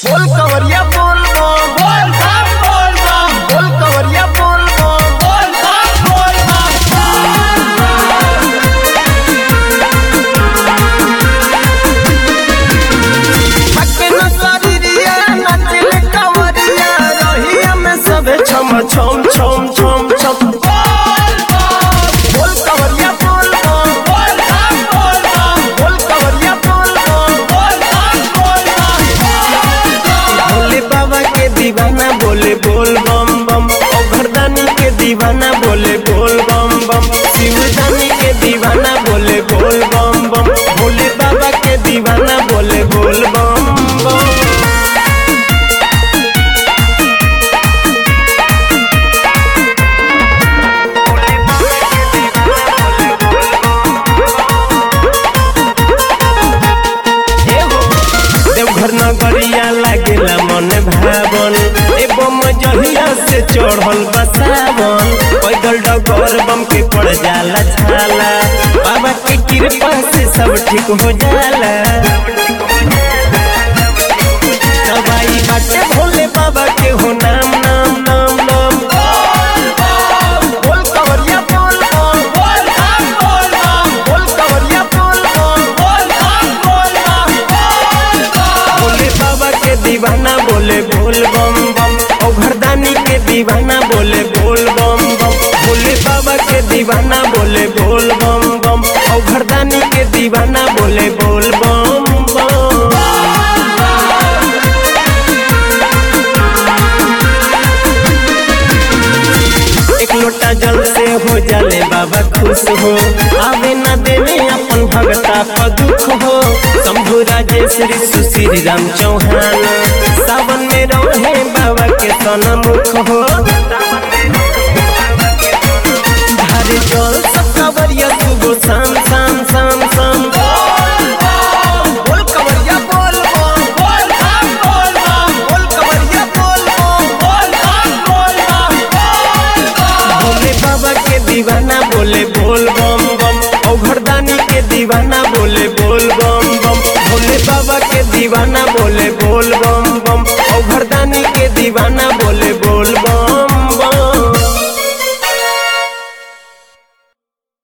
बोल कवरिया बोल बम बोल बम बोल बम बोल कवरिया बोल बम बोल बम बोल बम हके न शरीरिया नचले कवरिया रहिया में सबे छम छम छम छम छम बोल कवरिया बोल बम बोल बम बोल बम बोल कवरिया बोल बम बोल बम बोल बम भोले बाबा के दीवाना बोले बोल बम बम ओ घरदानी के दीवाना बोले बोल बम बम शिवदानी के दीवाना बोले बोल बम बम भोले बाबा के दीवाना बोले बोल बम बम देवघर नगरिया लागेला मन भावन एवं जहिया से चढ़ल बसावन पैदल डगर बम के पड़ जाला छाला बाबा के कृपा से सब ठीक हो जाला दवाई बाटे भोले बाबा के हो नाम नाम नाम नाम बोल कवरिया बोल बम बोल बम बोल बम बोल कवरिया बोल बम बोल बम बोल बम भोले बाबा के दीवाना बोले बोल बम बम ओ घरदानी के दीवाना बोले बोल बम बम भोले बाबा के दीवाना बोले बोल बम बम ओ घरदानी के दीवाना बोले बोल बम बम एक लोटा जल से हो जाले बाबा खुश हो आवे न देवे अपन भगता पर दुख हो शंभु राजेश्वरी सुश्री राम चौहान सावन में रहे बाबा के सनमुख हो धारे जल सब कवरिया सुबह शाम शाम शाम शाम बोल कवरिया बोल बम बोल बम बोल बम बोल कवरिया बोल बम बोल बम बोल बम भोले बाबा के दीवाना बोले बोल बम बम ओ घरदानी के दीवाना बोले बोल बम बम भोले बाबा के दीवाना बोले बोल बम बम ओ घरदानी के दीवाना बोले